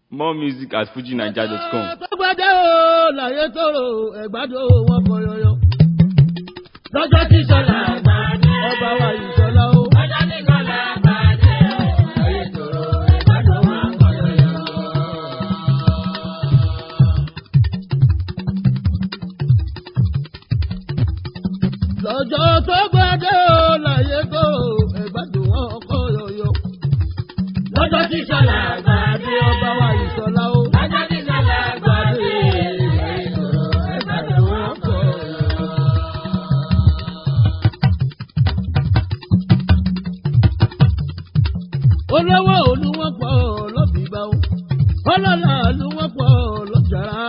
More music at fujinaija.com. Tọ́gbàdé o, láyé tóró, ẹ̀gbádùn wọn kọ yọyọ. Lọ́jọ́ tí sọ̀lá àgbàdé, ọba wa ìṣọ̀lá o. Lọ́jọ́ tí sọ̀lá àgbàdé o, láyé tóró, ẹ̀gbádùn wọn kọ yọyọ. Lọ́jọ́ tó gbàdé o, láyé tóró, ẹ̀gbádùn wọn kọ yọyọ. Lọ́jọ́ tí sọ̀lá àgbàdé, ọba wa ìṣọ̀lá o. Lọ́jọ́ tí sọ̀lá àgbàdé, láyé tóró, ẹ̀gbádùn wọn kọ yọyọ. olówó olúwọ́pọ̀ lọ́bìbá o ọlọ́lá olúwọ́pọ̀ lọ́jàrá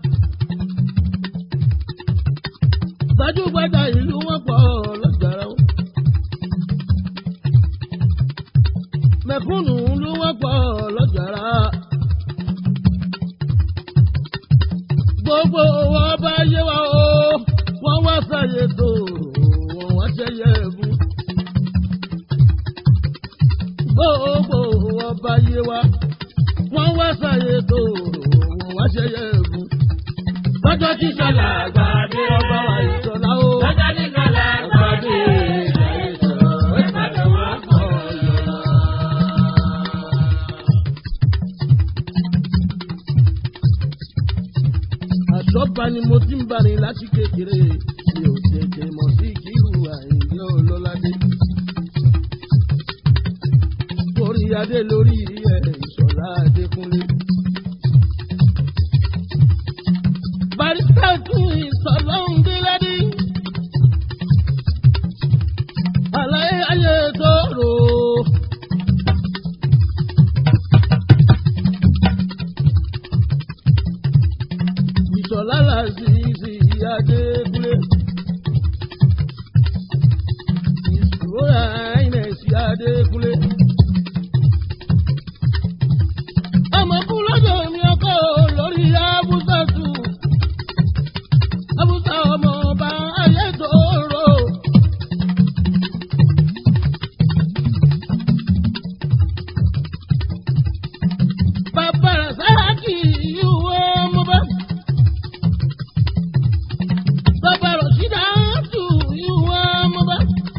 gbajúgbajà ìlú wọ́pọ̀ lọ́jàrá o mẹ̀kúnnù olúwọ́pọ̀ lọ́jàrá gbogbo wọn bá yé wa o wọ́n wá sáyé tó wọ́n wá ṣẹyẹ ẹ̀bùn gbogbo ọba yé wa wọ́n wá sáyé tó wọ́n wá ṣẹyẹ ẹ̀bùn. lọ́jọ́ tí sọ̀lá àgbàdé ọba wa ìṣọ̀lá o. lọ́jọ́ tí sọ̀lá àgbàdé ìṣọ̀lá ìpàdé wọn kọ̀ lọ́la. àṣọ́ba ni mo ti ń bá ní láti kékeré mi ò tètè mọ̀ sí kírù àìní ọlọ́ládé orí adé lórí ẹ̀ ìṣọ̀lá adékúnlé. barista tún ìsọ̀lọ́hún délẹ́dí. àlàyé ayé tó rò ó. ìṣọ̀lá làzìzì adékúnlé. ìṣòro àìnẹ̀sì adékúnlé. ọmọ kú lọ́jọ́ mi ọkọ lórí abúsàtù abúsà ọmọ ọba ayé tòrò. bàbá sáàkì ìwé ọmọba bàbá rọ̀ṣídà tù ìwé ọmọba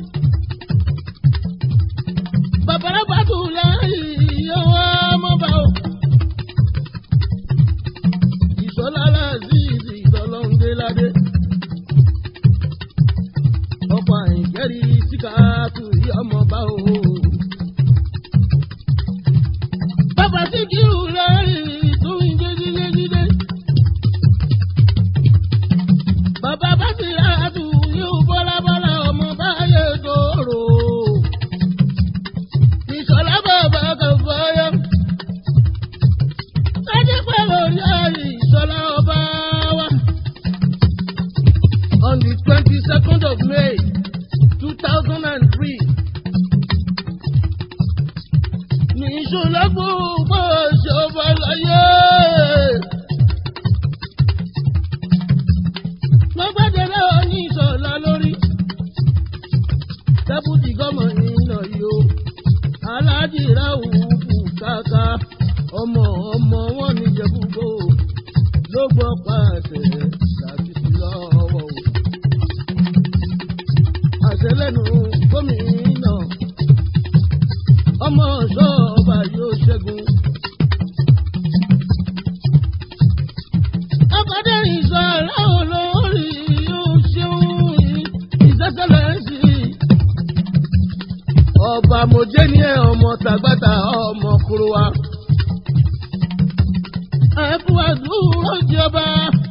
bàbá rábàtù lẹ́yìn ìwé ọmọba o ìṣọ́lára azeez ìtọ́lọ́ndéládé. ọkọ̀ àìjẹ́rì síkàtù ìyọ́mọba o. bàbá síkírù lórí tún jíjíjíjídé. bàbá bá ti ráàtù yóò bọ́lábọ́lá ọmọ báyé tóró. ìṣọ́lá bàbá kan fọyọ́ sáájú pé lórí ayé ìṣọlá ọba wa. on the twenty second of May two thousand and three. ní ìṣọlá gbogbo ṣọba láyé. lọ́gbàdẹ́rẹ́ ní ìṣọlá lórí. dẹ́pútì gọ́mọ̀ iná yìí o. aláàjì ráhùn kù káàká ọmọ ọmọ wọn ní jẹbúgbò ló gbọ́ pàṣẹ láti sí lọ́wọ́ o. àṣẹ lẹ́nu gómìnà ọmọ ṣọ́ọ̀bà yóò ṣẹ́gun. ọkọ̀dẹ́rìn sọ aláwọ̀ lórí yóò ṣeun ìṣẹ́sẹ́lẹ̀ sí i. ọba mojé ní ẹ ọmọ tàgbàtà ọmọ kúrò wa ẹ̀kú àdúró jọba.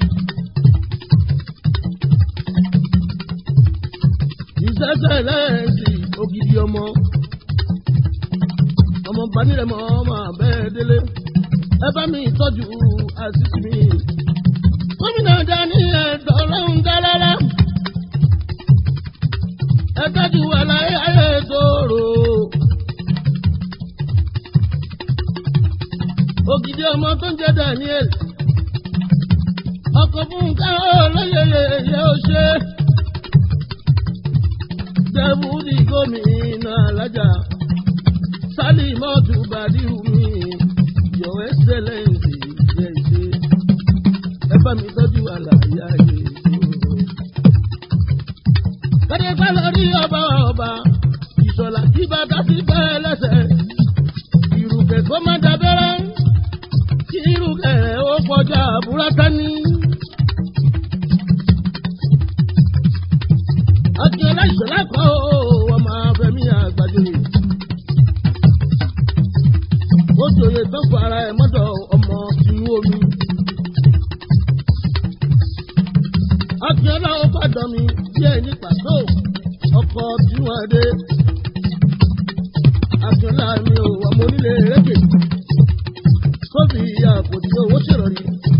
ìṣẹ́ṣẹ́ lẹ́ẹ̀sì ògidì ọmọ. ọmọ banírẹ̀mọ́ ọmọ abẹ́ délé. ẹ bá mi tọ́jú àṣìṣe mi. gómìnà dání ẹ̀dọ́ lọ́hùn dálára. ẹ tọ́jú àlàyé ayé tóró. ògidì ọmọ tó ń jẹ Daniel ọkọ fún ká olóyèyè yẹ ó ṣe dẹ́bùdì gómìnà alájà sálì mọ́tò bàdíhù mi your excellence yẹ ṣe ẹ bá mi tọ́jú àlàyé ayé ìṣòro. kọ́dé pẹ́ lórí ọba ọba ìṣọ̀lá tí bàtà ti bẹ́ lẹ́sẹ̀ ìrùkẹ̀ kó má dábẹ́rẹ́ kí ìrùkẹ̀ ó kọjá àbúrátá ní. akínyẹlẹ ìṣọ̀lá kọ́ ọmọ afẹ́mi àgbàjọyè. ó jòyè tó fara ẹ̀ mọ́dọ̀ ọmọ tinú omi. akínyẹlẹ ó fàdọ̀ mi díẹ̀ ní pàtó ọkọ̀ tinú adé. akínyẹlẹ mi ò ọmọ onílé rékè. sófì àpòtí owó ṣèrọ̀rí.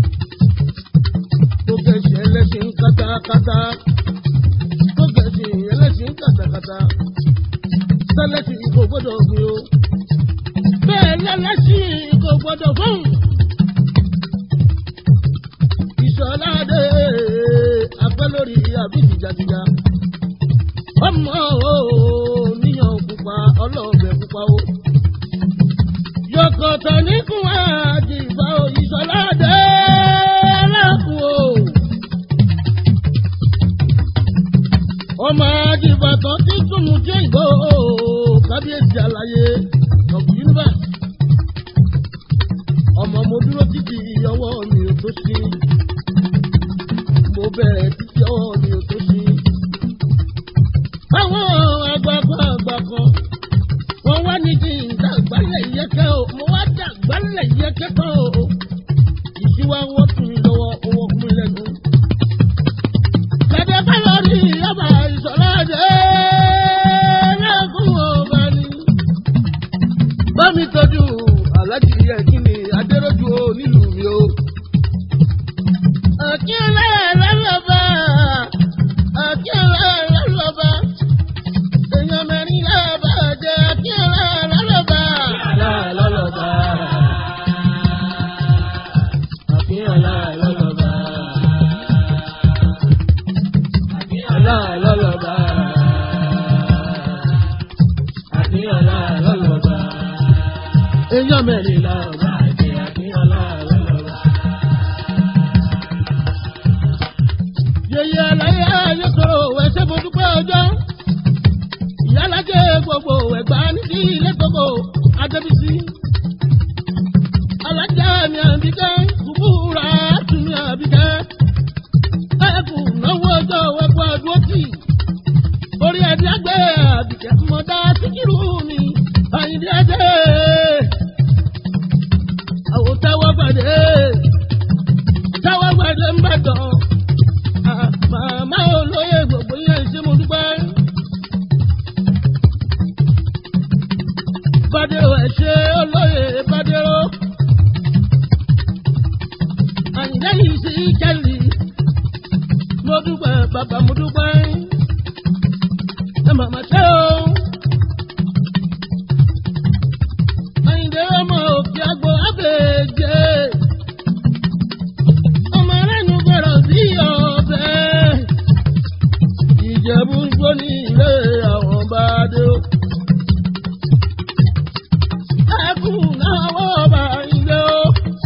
tó kẹ̀sì ẹlẹ́sìn kátákátá tó gẹ̀ẹ́sì ẹlẹ́sìn kàtàkàtà sẹ́lẹ̀sì kò gbọ́dọ̀ gbin o. bẹ́ẹ̀ lẹ́lẹ́sìn kò gbọ́dọ̀ fún. ìṣọ̀ládé apẹ́ lórí àbí tìjàtìjà. ọmọ o níyàn pupa ọlọ́ọ̀bẹ pupa o. yọkọ̀tọ̀ níkùn àjìbá o ìṣọ̀ládé lẹ́kùn o. ọmọ adìbàtàn tí túnú jẹ́ ìgbó kábíyèsí àlàyé of universe. ọmọ mo dúró títí ọwọ́ mi ò tó sí. mo bẹ̀rẹ̀ títí ọwọ́ mi ò tó sí. àwọn àgbààgbà àgbà kan wọ́n wá ní kí n dàgbálẹ̀ yẹ́kẹ́ o mo wá dàgbálẹ̀ yẹ́kẹ́ tán o. ìṣíwáwọ́ tún mi lọ́wọ́ owó kún mi lẹ́nu. Kẹ̀dẹ̀ bá lọ rí ọba ìṣọ̀lá dé lẹ́kùn ọba ni. Bá mi tọ́jú aláàjì yẹ kí ni Adéròjú o nílùú mi o. Àkíyèlé lọ́lọ́ba, àkíyèlé lọ́lọ́ba, èèyàn mẹ́rin lọ́ba jẹ́ àkíyèlé lọ́lọ́ba. Lọ́lọ́ba. Àkíyèlé lọ́lọ́ba. Àkíyọ̀lá lọ́lọ́ba. Àkíyọ̀lá lọ́lọ́ba. Èèyàn mẹ́rin lọ́ba àti àkíyọ̀lá lọ́lọ́ba. Yèyé àlàyé ayé sọ̀rọ̀ òwe ṣé mo dúpẹ́ ọjọ́. Ìyálájẹ́ gbogbo ẹ̀gbá ní sí ilé gbogbo Adébísí. Alájà mi àbíkẹ́, kúkúrà tún mi àbíkẹ́ ẹkù náwó ọjọ́ ẹkù àdúrótì orí ẹdí ẹgbẹ́ àbíkẹ́ mọ̀dá síkírù mi àyìndí ẹdẹ́ àwọn táwọn gbàdé táwọn gbàdé ń bàdàn màmá olóyè gbogbo yẹn ṣé mo dúpẹ́. Bádéró ẹ̀ ṣe olóyè Bádéró. Àyìndé yìí sí kẹ́lì mo dúpẹ́ bàbá mo dúpẹ́ ẹ màmá ṣe o. Àyìndé ọmọ òkè àgbo àbèjè ọmọ aráàlú gbọ́dọ̀ sí ọbẹ̀ ìjẹ̀bú gbó ní ilé àwọn bá dé o. Ẹkú náà wọ́n bá ilé o.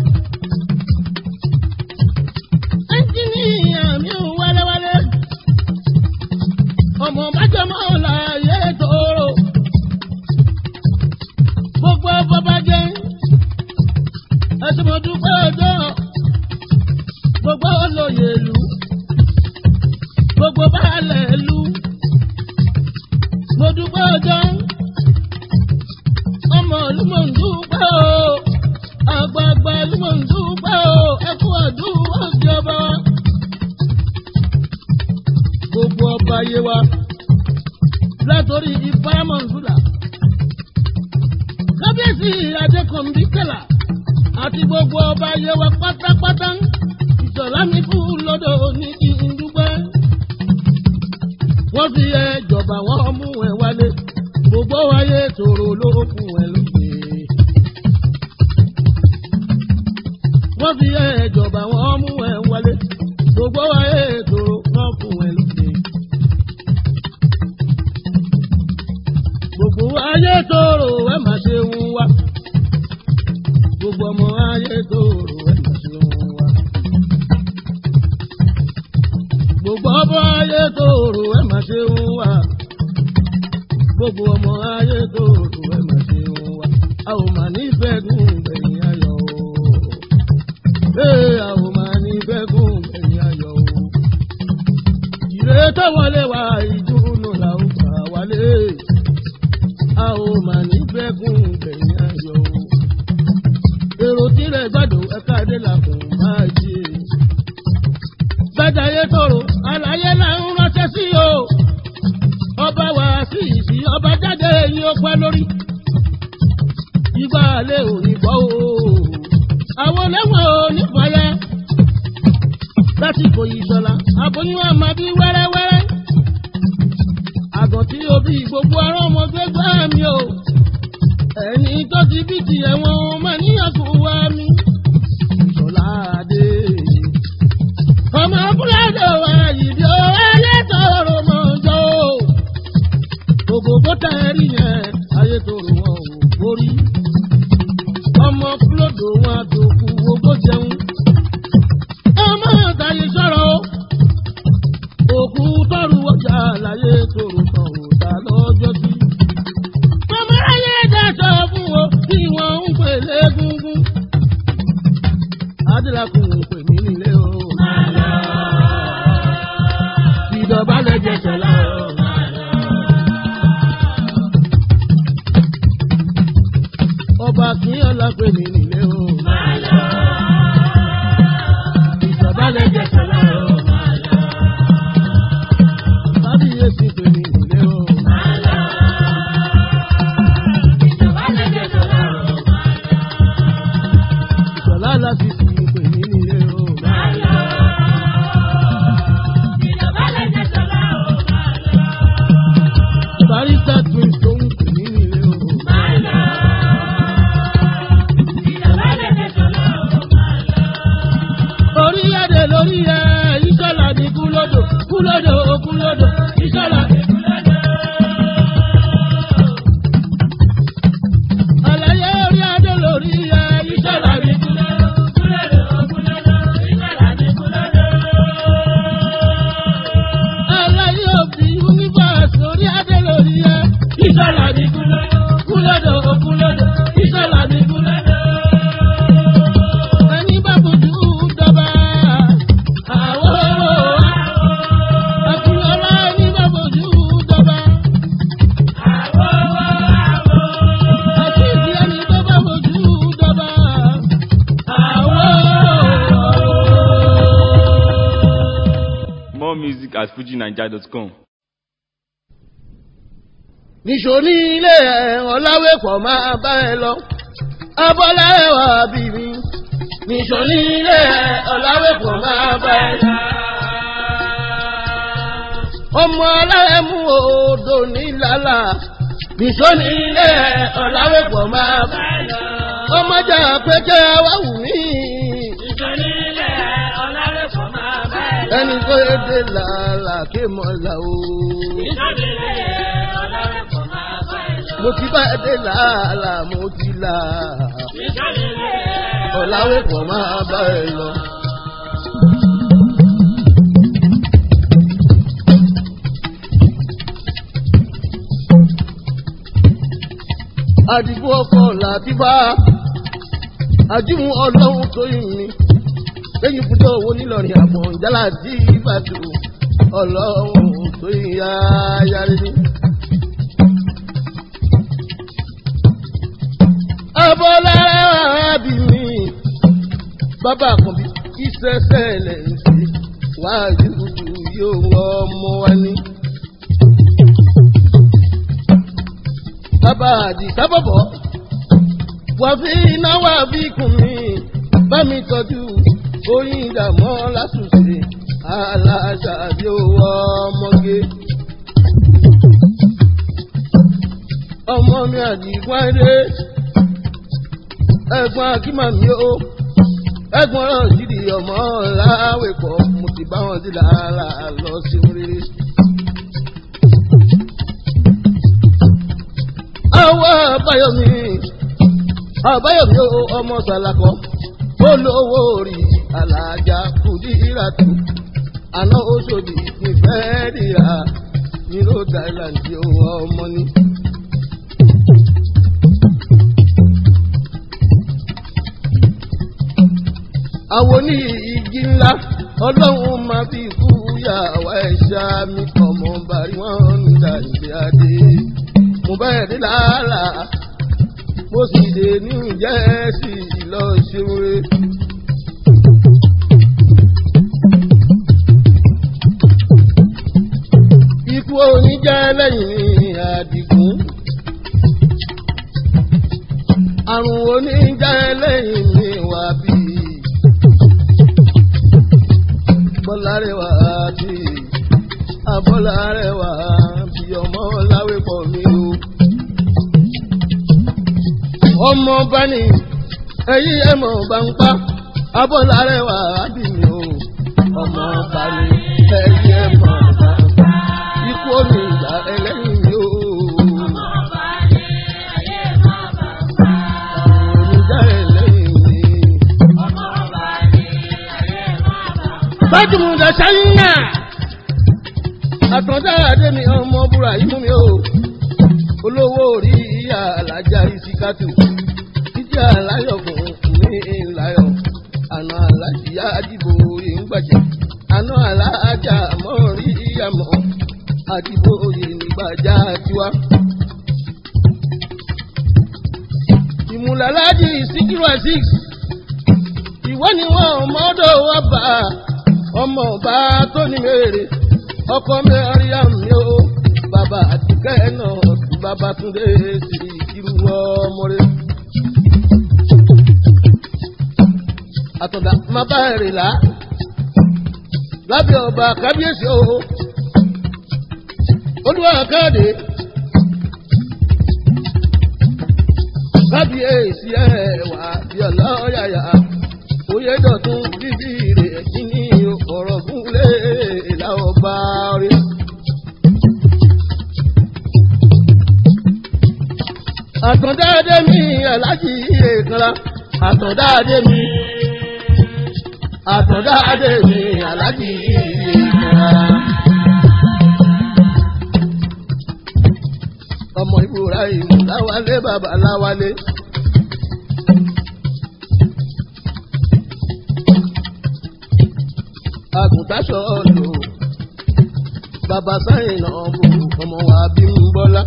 ẹnjìníà mi ò wálewálé ọmọ bájọmọ láàyè tóró gbogbo bọba jẹ ẹsùnmọdúpẹ ọjọ́ gbogbo olóyè ìlú gbogbo baálẹ̀ ìlú mo dúpẹ́ ọjọ́ ọmọ ìlú mò ń dúpẹ́ o àgbààgbà ìlú mò ń dúpẹ́ o ẹkú àdúrà ìjọba wa. gbogbo ọba ayé wa látòrí ìfámọ̀nsúlà kábíyèsí adékọ̀mbí kẹlà àti gbogbo ọba ayé wa pátápátá ìṣọ̀lá mi kú lọ́dọ̀ ní kí n dúpẹ́. wọ́n fi ẹ jọba wọ́n mú ẹ wálé gbogbo ayé tòrò ló fún ẹ lókè. wọ́n fi ẹ jọba wọ́n mú ẹ wálé gbogbo ayé tòrò wọ́n fún ẹ lókè. gbogbo ayé tòrò ẹ má ṣe ń wá. gbogbo ọmọ ayé tó rò ẹ̀ mà ṣe wọn wá. gbogbo ọmọ ayé tó rò ẹ̀ mà ṣe wọn wá. gbogbo ọmọ ayé tó rò ẹ̀ mà ṣe wọn wá. a ò mà ní fẹ́gùn gbẹ̀yìn ayọ̀ o. ee a ò mà ní fẹ́gùn gbẹ̀yìn ayọ̀ o. ìrètò wọlé wa ìdúró là ó gbà wálé. a ò mà ní fẹ́gùn gbẹ̀yìn ayọ̀ o èrò tirẹ̀ gbàdùn ẹ̀ka adé làkùn máa jí. gbàdáyé tòrò àlàyé là ń ránṣẹ́ sí o. ọba wà sí ìsì ọba jáde yín ó pẹ́ lórí. ìgbà àlẹ́ òní bọ́ o. àwọn lẹ́wọ̀n òní fàyẹ́. lásìkò ìṣọ̀lá àbóyún àmà bí wẹ́rẹ́wẹ́rẹ́. àgàn tí o bí gbogbo ará ọmọ gbé gbá mi o ẹni tó ti bí ti ẹ̀wọ̀n máa níyàgò wá mi. ìṣọ̀lá adé. ọmọ fúlàdé wa yìí ó ẹlẹ́tọ̀ọ̀rọ̀ mọ̀ jọ. gbogbo bó tẹ rí yẹn ayé tó rò wọn ò borí. ọmọ fúlòdò wọn tó kú owó jẹun. ọmọ àtàyè sọ̀rọ̀ o. òkú tọrù ọjà láyé tó rò kan ò dá lọ́jọ́ sí ọmọláyé dáṣọ fún wo tí wọ́n ń pè légúngún. adélakùn ń pè mí nílé o. ìdọ̀bálẹ̀ jẹsẹ̀ láàárọ̀. ọba kí ọlá pè mí nílé o. ìdọ̀bálẹ̀ jẹsẹ̀ láàárọ̀. kábíyèsí pè mí nílé o. ìṣọ̀lá láti fi pè mí nílé o. barista twins tó ń pè mí nílé o. orí ẹ̀dẹ̀ lórí ẹ̀ ìṣọ̀lá ní kúlódò kúlódò kúlódò ìṣọ̀lá. àlàyé orí adé lórí ẹ̀ ìṣọ̀lá ní kúlódò. àlàyé òbí universe orí adé lórí ẹ̀ ìṣọ̀lá ní kúlódò kúlódò kúlódò ìṣọ̀lá ní kúlódò. ẹni bá fojú dọ́ba àwọ̀ àkùnrin ẹni bá fojú dọ́ba. àkíyèsí ẹni tó bá fojú dọ́ba. àwọ̀. More music at fujinaija.com. níṣó ní ilé ẹ̀ ọ̀làwé pọ̀ máa bá ẹ lọ abọ́lá ẹ̀wà bí mi níṣó ní ilé ẹ̀ ọ̀làwé pọ̀ máa bá ẹ lọ. ọmọ alárẹ̀mú odò nílàlà níṣó ní ilé ẹ̀ ọ̀làwé pọ̀ máa bá ẹ lọ. ọmọjà péjẹ wá wù mí. ẹni tó yé dé làálà ké mọ́ là o. mo ti bá dé làálà mo ti là. ọ̀làwé pọ̀ máa bá ẹ lọ. àdìgbò ọkọ̀ làbíbá àdìmú ọlọ́run tó yìn mí lẹ́yìn ibùdó owó nílọrin àbọ̀ ìjálá dí ìbàdàn ọlọ́run tó yìn yá yára ní. abọ́lára bí mi bàbá àkànbí ìṣẹ̀ṣẹ̀ lẹ̀ ń ṣe wájú yóò ọmọ wa ní. bàbá àdìsá bọ̀bọ̀ wà fi iná wà bí kùn mí bá mi tọ́jú oyin ìdààmú látúnṣe aláṣà bí owó ọmọge. ọmọ mi àdìgún ayé ẹ̀gbọ́n akímàmí o ẹ̀gbọ́n náà jìdí ọmọ láwẹ̀ pọ̀ mo ti bá wọn sí làálà lọ sí oríire. àwa àbáyọmí àbáyọ̀mí o ọmọ sàlàkọ́ olówó orí alájà kùdíràtù àná oṣòdì nífẹ̀ẹ́ ríra ní rhode island owó ọmọ ní. àwọn ní igi ńlá ọlọ́run máa fi kú yàwá ẹ̀ṣá mi ọmọ bàrí wọn ń dà ìdí adé mo bẹ́ẹ̀ dé làálà mo sì dé ní jẹ́ẹ̀sì lọ ṣeun re. ikú oníjẹ́ lẹ́yìn àdìgún àrùn oníjẹ́ lẹ́yìn mi wà bíi bọ́lárẹ̀wá àti abọ́lárẹ̀wá bí ọmọ láwé pọ̀ mí o. ọmọ bá ní ẹyí ẹmọ bá ń pa abọ́lárẹ̀wá àbí mi o. ọmọ bá ní ẹyí ẹmọ bá ń pa ikú omi ìgbà ẹlẹ́yìn mi o. Oníjà ẹlẹ́yìn mi. Bájúmùdà ṣáyínà. Àtọ̀dá Adémi ọmọ búra yìí mú mi o. Olówó orí ìyá alájà ìsìkàtù. Ìjà aláyọ̀ fún mi ìláyọ̀. Àná alájìyá àdìbò orí ń gbàjẹ́. Àná alájà mọ́ rí ìyàmọ́. Àdìbò orí nígbàjá tiwa. Ìmùlàlájì Síkírù Azeez. Ìwọ ni wọn mọ́dọ̀ wá bá a ọmọ ọba tó ní mèrè ọkọ mẹ́rin mi ó bàbá àtìkẹ́ náà bàbá túndé sí irú ọmọ rẹ. àtọ̀dá má bá rè lá lábẹ́ ọba kábíyèsí o olúwa káàdé kábíyèsí ẹ̀ wá bí ọlọ́yàyà oyè dọ̀tún bíbí rẹ̀ kí ní ọ̀rọ̀ gúnlé láwọ̀ bá rí. àtọ̀dáadé mi aláàjì èkánlá àtọ̀dáadé mi àtọ̀dáadé mi aláàjì èkánlá. ọmọ ìbúra ìmú láwálé bàbá láwálé. àgùntàṣọ lò bàbá sáyìn náà bò ọmọ wa bí ń bọ́lá.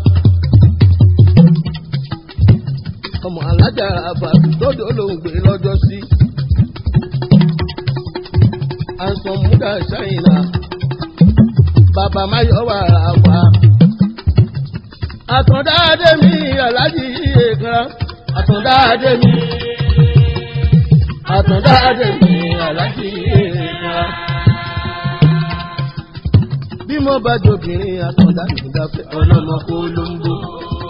ọmọ alájà àbàbí tọ́jú olóńgbé lọ́jọ́ sí. àǹsọ̀ múdà sáyìn náà bàbá máyọ̀ wà rà wá. àtọ̀dáadé mi aláàjì èèkan àtọ̀dáadé mi àtọ̀dáadé mi aláàjì èèkan bí mo bá jobìnrin àtọ̀dá mi dáfẹ́ ọlọ́mọ kó ló ń bó.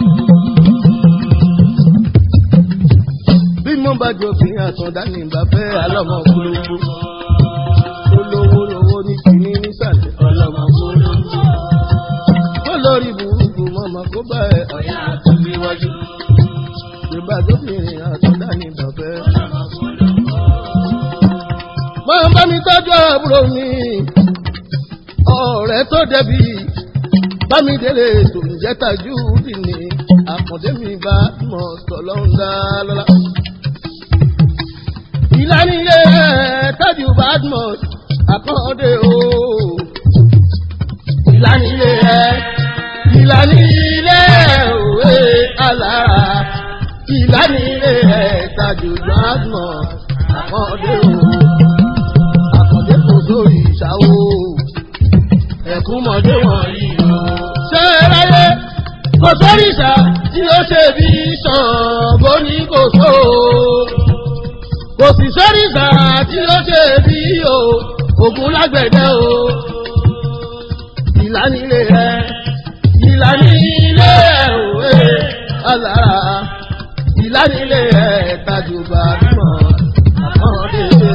bí mo bá jobìnrin àtọ̀dá mi dáfẹ́ ọlọ́mọ kó ló ń bó. olówó lówó ní kìíní nísàlẹ̀ ọlọ́mọ kó ló ń bó. kó lórí burúkú mọ́mọ́ kó bá ẹ ọ̀yà tó gbé wájú. bí mo bá jobìnrin àtọ̀dá mi dáfẹ́ ọlọ́mọ kó ló ń bó. máa bá mi tọ́jú àbúrò mi ọ̀rẹ́ tó dẹ̀bi bámidélé tó ń jẹ́ tajú dì ní àkàndé mi bá mọ̀ tọ́lọ́hún dá lọ́la. ìlànà ilé tájú badmus àkàndé o. ìlànà ilé ìlànà ilé òwe alára ìlànà ilé tájú badmus àkàndé o. àkàndé kò sórí ìṣàwó ẹ̀kúnmọ̀dé wọ̀nyí o. ṣé ráyé kò sóríṣà tí ó ṣe bí Ṣàngó ní kò tó. kò sì sóríṣà tí ó ṣe bí o Ògún lágbẹ̀dẹ o. ìlànilé rẹ ìlànilé òwe alára ìlànilé rẹ tajùbà mọ̀ àkọ́dé o.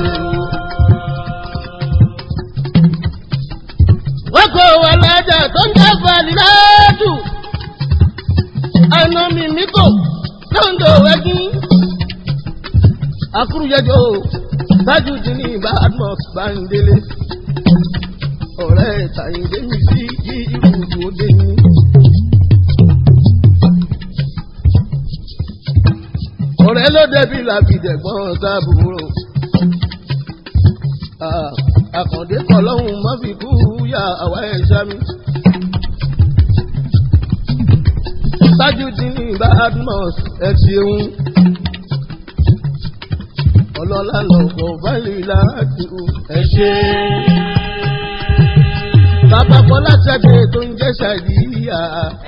wọ́n kò wà lájà tó ń jẹ́ fàlíláàdù. àná mi mi kò lóńdò wẹ́gí akúrúyẹjọ tájú ti ní badmus bandele ọ̀rẹ́ tàyíndé mi sí yí ibùdó dé ní. ọ̀rẹ́ ló dẹbi làbìdẹ̀gbọ́n sábúrò àkàndé kọlọ́hún má fi kú yá àwa ẹ̀ sámi. Tajudeen Badmus ẹ ṣeun. Ọlọ́lá lọ́kọ̀ báyìí láti ẹ ṣe. Bàbá Bọ́lá Ṣadé tó ń jẹ́ Ṣàdíyà.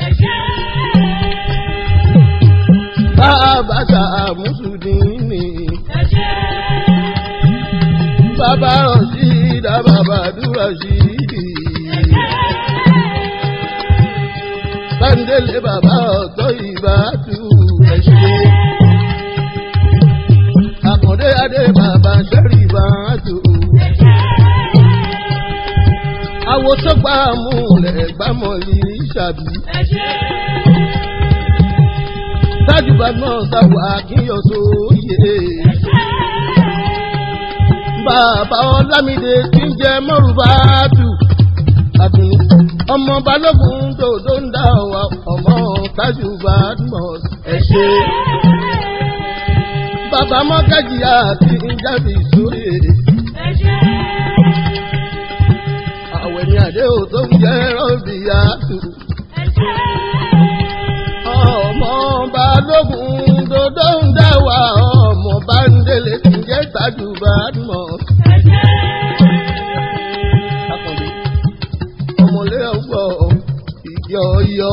Bàbá Sàmúsùdínì. Bàbá Rọ̀ṣídà bàbá Dúrọ̀ṣídì. Bándélé bàbá ọ̀tọ́ ìbátú ẹ̀ṣẹ́. Àkàndé adé bàbá sẹ́rì bàtú. Àwòsọ́gbà múlẹ̀ gbámọ̀lì ṣàbí. Tájú Badmus sáwà kíyọ̀ sóyè. Bàbá Ọlámídé tí ń jẹ mọ́rùbátù. Àdùnnú ọmọ balógun dòdò ń dá wa ọmọ tájú Badmus ẹ ṣe. bàbá mọ́gájì àti ìjáde sórí èdè. àwẹ̀ ni àdé ò tó ń jẹ́ rọ́bì àtù. ọmọ balógun dòdò ń dá wa ọmọ bándélé tí ń jẹ́ tájú Badmus. Akànbí ọmọlé ọgbọ ìyọyọ.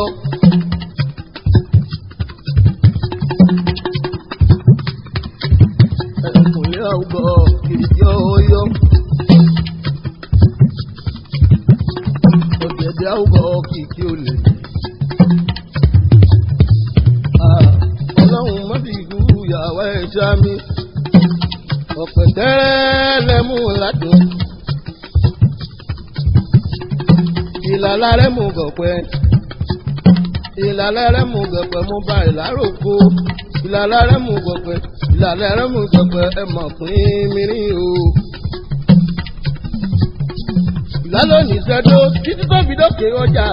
Ẹkùnlé ọgbọ ìyọyọ. Ọ̀gẹ̀dẹ̀ ọgbọ kìkì olè. Ọlọ́run má fi kú ìyàwó ẹ̀ sámi. Ọ̀pẹ̀tẹ́ lẹ́mú ládùn. ìlàlá rẹ̀ mú gọ̀pẹ́ ìlàlá rẹ̀ mú gọ̀pẹ́ mú bá ìláròkó ìlàlá rẹ̀ mú gọ̀pẹ́ ìlàlá rẹ̀ mú gọ̀pẹ́ ẹ mọ̀ pín mìíràn o. ìlàlónì sẹ́dó títí tóbi dókè ọjà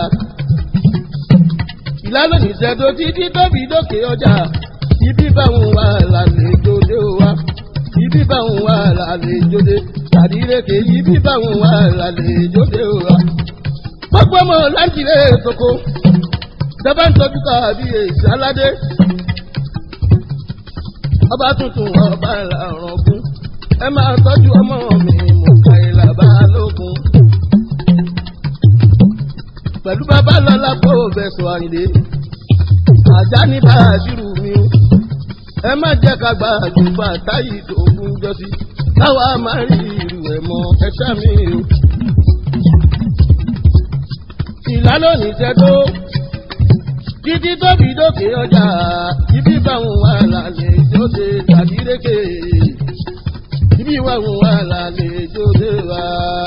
ìlàlónì sẹ́dó títí tóbi dókè ọjà ibi báwọn wà lálejò dé wa ibi báwọn wà lálejò dé tàdíreke ibi báwọn wà lálejò dé wa gbogbo ọmọ láǹtìlẹ̀ koko dábàá ń tọ́jú káàbí èsì aládé ọba tuntun ọba ìlàrọ̀gún ẹ máa tọ́jú ọmọ mi mọ̀ká ìlà balógun pẹ̀lú bàbá lọ́la kó bẹ̀sọ̀ àyìnlé àjá ní bàásìrù mi o ẹ má jẹ́ ká gba àjùbà táyì tó fún jọ́sí káwa máa rí irú ẹ̀ mọ́ ẹ ṣá mi o ìlà lónìí ṣẹ́dó títí tóbi dókè ọjà ibi báwọn wà lálẹ́ ìjọdẹ tàbí rékè ibi báwọn wà lálẹ́ ìjọdẹ wá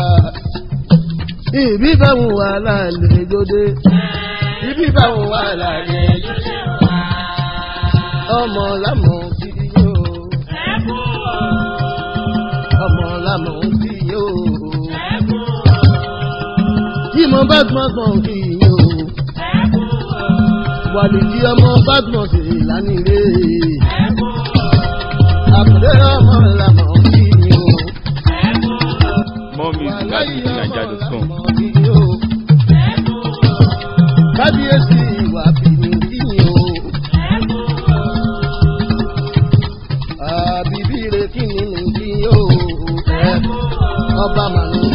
ibi báwọn wà lálẹ́ ìjọdẹ ibi báwọn wà lálẹ́ ìjọdẹ wá ọmọ lámọ̀ kí yóò ọmọ lámọ̀ kí yóò tí mo bá gbọ́n gbọ́n kí yín o. Wàlì tí ọmọ bá gbọ́n sí lánìlé. Àkùdé ọmọ lànà kí yín o. More music at fujininja.com. Kábíyèsí ìwà bìíní kí yín o. Àbíbí rẹ̀ kí ni kí yín o. Ọba mànú